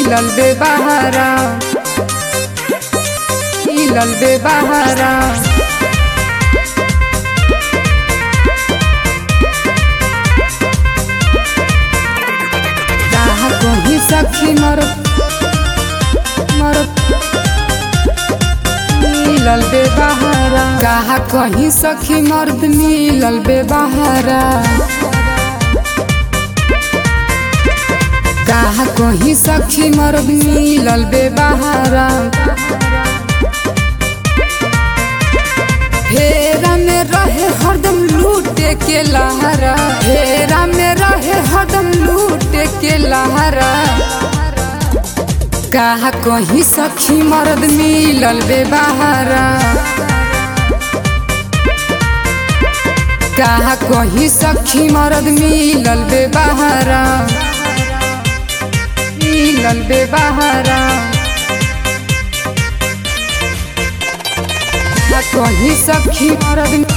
मिलल बे बहारा मिलल बे बहारा कहा कहीं सखी मरत मरत मिलल बे बहारा कहा कहीं सखी मर्द मिलल बे बहारा कहा कहीं सखी मर्द मिलल बे बहारा फेरा में रहे हरदम लूटे के लहरा फेरा में रहे हरदम लूटे के लहरा कहा कहीं सखी मर्द मिलल बे बहारा कहा कहीं सखी मर्द मिलल बे बहारा मिलल बे बहारा आ कहीं सखी मरद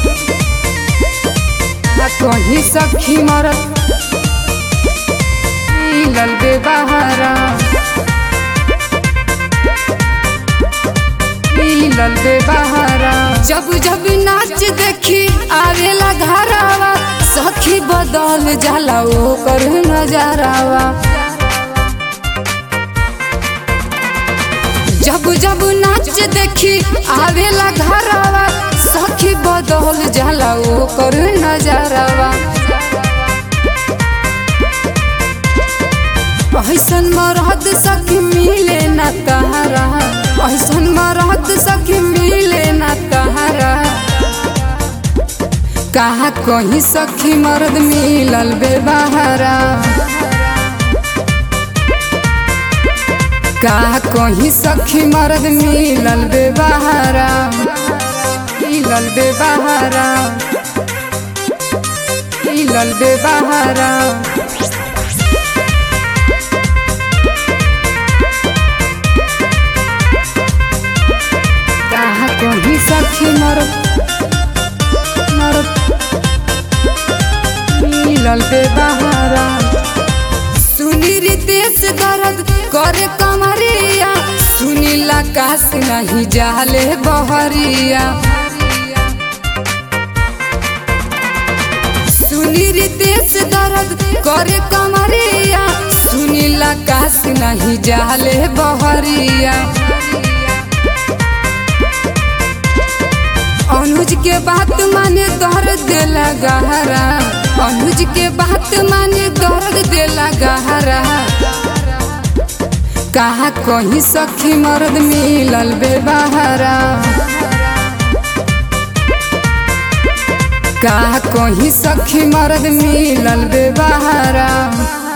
आ कहीं सखी मरद मिलल बे बहारा मिलल बे बहारा जब जब नाच देखी आवेला घरावा सखी बदल जाला ओकर नजारावा जब जब नाच देखी आवेला घरावा सखी बदल जाला ओकर नजारावा ऐसन मरद सखी मिले न तहरा ऐसन मरद सखी मिले न तहरा कहा कहीं सखी मर्द मिलल बे बहारा का कहीं सखी मर्द मिलल बे बहारा मिलल बे बहारा मिलल बे बहारा कहा कहीं सखी मर्द मर्द मिलल बे बहारा सुनी रितेश दर्द करे कमरिया सुनील आकाश नहीं जाले बहरिया सुनी रितेश दर्द करे कमरिया सुनील आकाश नहीं जाले बहरिया अनुज के बात माने दर्द देला गहरा अनुज के बात माने दर्द देला गहरा कहा कहीं सखी मर्द मिलल बे बहारा कहा कहीं सखी मर्द मिलल बे बहारा